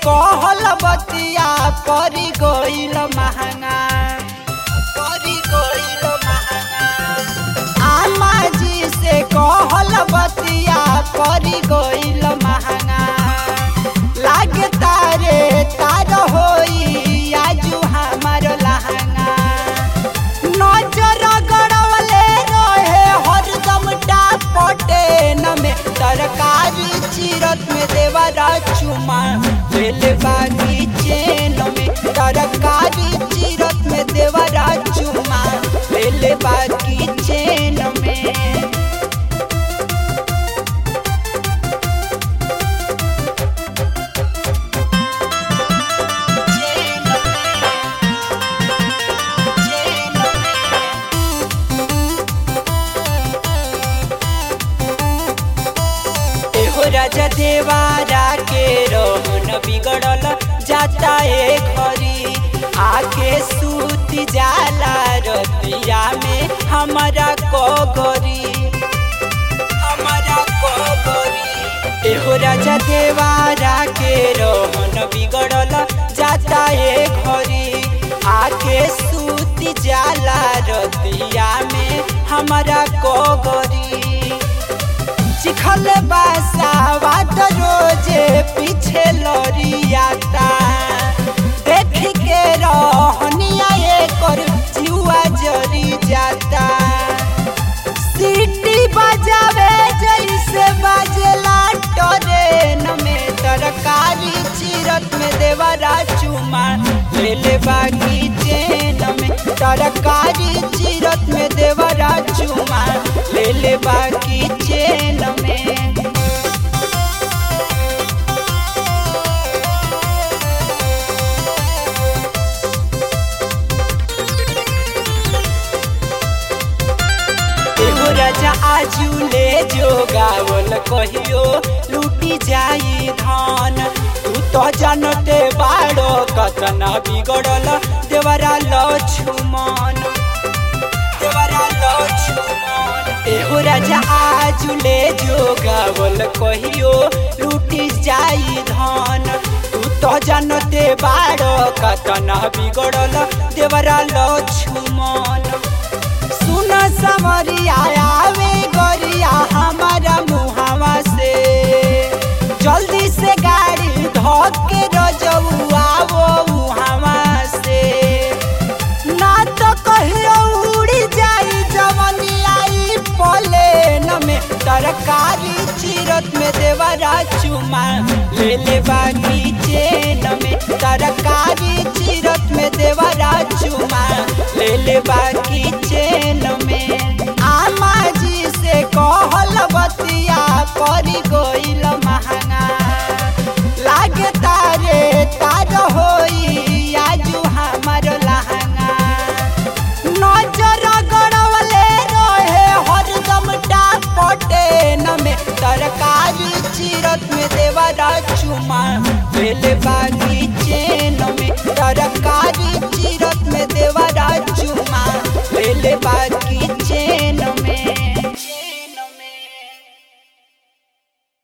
कहल बतिया परी गइल महंगा परी गइल महंगा आमा जी से कहल बतिया परी गइल महंगा लागे तारे तार होई आजू हमार लहंगा नजर गड़वले रहे हरदम डापटे न में तरकारी चीरत में देवरा चुमा दिल बागी चेन में तरकारी चीरत में देवरा चुमा दिल बागी चेन में चेन में चेन में एहो राजा देवारा के रोहन बिगड़ल जाता ए घरी आके सूती जाला रतिया में हमारा कोगरी हमारा कोगरी एहो राजा देवारा के रोहन बिगड़ल जाता ए घरी आके सूती जाला रतिया में हमारा कोगरी चिखल बासावाद रोजे पीछे लड़ियाता देख के रहनिया एकर जुआ जरी जाता सीटी बजावे जैसे बाजेला ट्रेन में तरकारी चीरत में देवरा चुमा ले बागी चेन में तरकारी चीरत में देवरा चुमा ले बागी चेन में एगो राजा आजू ले जो गावल कहियो लूटी जाई धान तू तो जानते बाड़ो कतना बिगड़ल देवरा लक्ष्मण देवरा लक्ष्मण एगो राजा आजू ले जो गावल कहियो लूटी जाई धान तू तो जानते बाड़ो कतना बिगड़ल देवरा लक्ष्मण सुन समरिया आवे गरिया हमारा मुहावा से जल्दी से गाड़ी धोके रजऊ आवो मुहावा से ना तो कहियो उड़ी जाई जवनियाई प्लेन में तरकारी चीरत में देवरा चुमा ले ले बागी चेन में तरकारी चीरत में देवरा चुमा ले ले बागी चेन में आमा जी से कहल बतिया परी गई